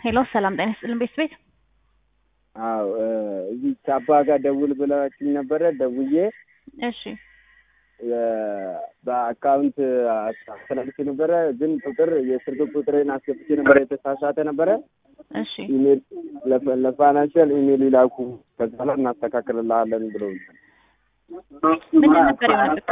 ሄሎ ሰላም ጤና ይስጥልን ቤት ቤት አዎ እዚህ ቻፓ ጋር ደውል ብላችኝ ነበረ። ደውዬ እሺ በአካውንት አስተላልፌ ነበረ፣ ግን ቁጥር የስልክ ቁጥሬን አስገብቼ ነበረ፣ የተሳሳተ ነበረ። እሺ ኢሜል ለፋይናንሽል ኢሜል ይላኩ ከዛ ላይ እናስተካክልልሃለን ብለውኛል። ምንድን ነበር የሆነበት?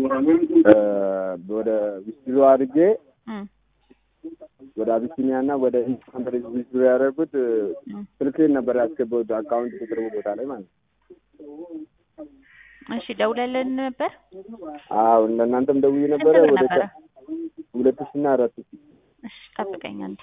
ወደ ዊዝድሮ አድርጌ እም፣ ወደ አቢሲኒያ እና ወደ ኢንስታንት ዊዝድሮ ያደረጉት እም። ስልኬን ነበር ያስገባሁት አካውንት ቁጥር ቦታ ላይ ማለት ነው። እሺ ደውለልን ነበር። አዎ ለእናንተም ደውዬ ነበረ። ስንት ብር ወደ ነበረ? ሁለት ሺህ እና አራት ሺህ እሺ ጠብቀኝ አንዴ።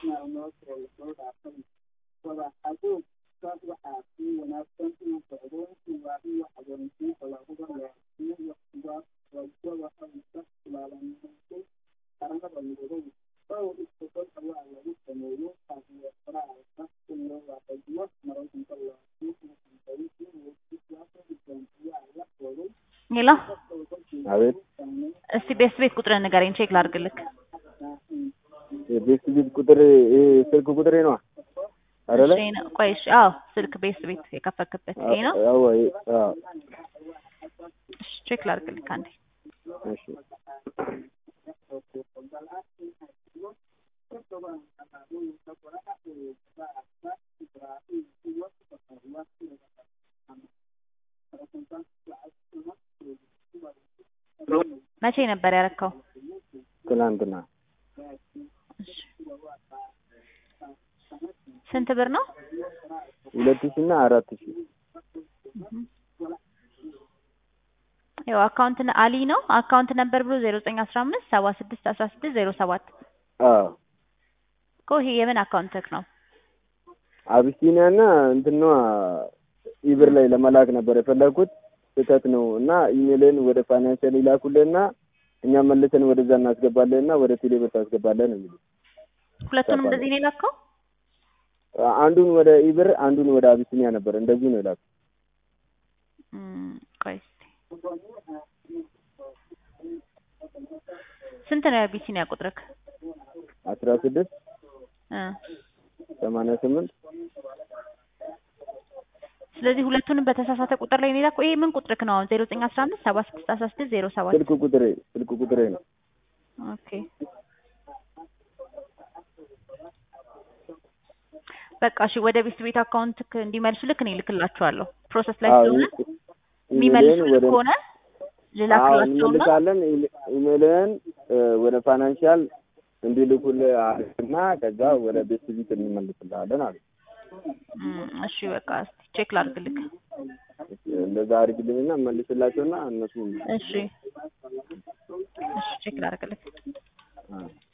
ሄሎ አቤት እስቲ ቤት ቤት ቁጥርን ንገረኝ ቼክ ላድርግልክ። የቤት ቤት ቁጥር ይሄ ስልክ ቁጥሬ ነዋ አይደለ? እሺ ነው። ቆይ እሺ፣ አዎ ስልክ ቤት ቤት የከፈክበት ይሄ ነው። አዎ ይሄ- አዎ እሺ ቼክ ላድርግልክ አንዴ። እሺ መቼ ነበር ያረከው? ትናንትና እሺ ስንት ብር ነው? ሁለት ሺህ እና አራት ሺህ ያው አካውንት ነ- አሊ ነው አካውንት ነበር ብሎ ዜሮ ዘጠኝ አስራ አምስት ሰባ ስድስት አስራ ስድስት ዜሮ ሰባት አዎ እኮ ይሄ የምን አካውንትክ ነው? አቢሲኒያ እና እንትን ነዋ ኢብር ላይ ለመላክ ነበር የፈለግኩት ስህተት ነው እና ኢሜልን ወደ ፋይናንሻል ይላኩልህና እኛ መልሰን ወደዛ እናስገባለንና ወደ ቴሌብር ታስገባለን ነው የሚሉት። ሁለቱንም እንደዚህ ነው የላከው? አንዱን ወደ ኢብር አንዱን ወደ አቢሲኒያ ነበር እንደዚህ ነው ይላሉ። እም፣ ቆይ እስኪ ስንት ነው የአቢሲኒያ ቁጥርክ? አስራ ስድስት እ ሰማንያ ስምንት ስለዚህ ሁለቱንም በተሳሳተ ቁጥር ላይ ነው የላከው። ይሄ ምን ቁጥርክ ነው አሁን? ዜሮ ዘጠኝ አስራ አምስት ሰባ ስድስት አስራ ስድስት ዜሮ ሰባት ስልክ ቁጥሬ ስልክ ቁጥሬ ነው። ኦኬ በቃ እሺ፣ ወደ ቤት ቤት አካውንትክ እንዲመልሱ ልክ እኔ እልክላችኋለሁ። ፕሮሰስ ላይ አዎ ስለሆነ ኢሜልን የሚመልሱልህ ወደ ከሆነ አዎ ልላክላቸውና እንመልሳለን። ኢሜ- ኢሜልን እ፣ ወደ ፋይናንሻል እንዲልኩልህ አድርግና ከዛ ወደ ቤት ቤት እንመልስልሃለን አለ። እም፣ እሺ በቃ እስኪ ቼክ ላድርግልክ። እንደዛ አድርግልኝና መልስላቸውና እነሱ እሺ እሺ ቼክ ላድርግልክ። አዎ